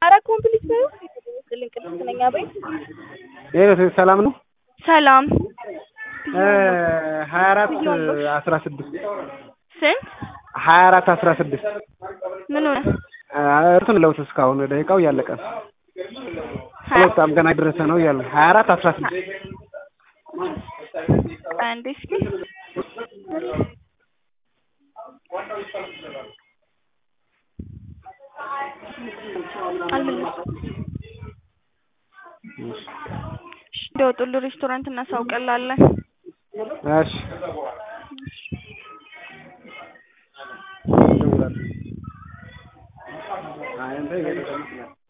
ኧረ ኮምፕሊት በይው ይስጥልኝ ቅድስት ነኝ አቤት ይሄ ሰላም ነው ሰላም ሀያ አራት አስራ ስድስት ስንት ሀያ አራት አስራ ስድስት ምን ሆነ እርሱን ለውት እስካሁን ደቂቃው እያለቀ ነው በጣም ገና የደረሰ ነው እያለ ሀያ አራት አስራ ስድስት አንዴ እስኪ አልመለስኩም እንደወጡልህ ሬስቶራንት እናሳውቅልሃለን እሺ እደውላለሁ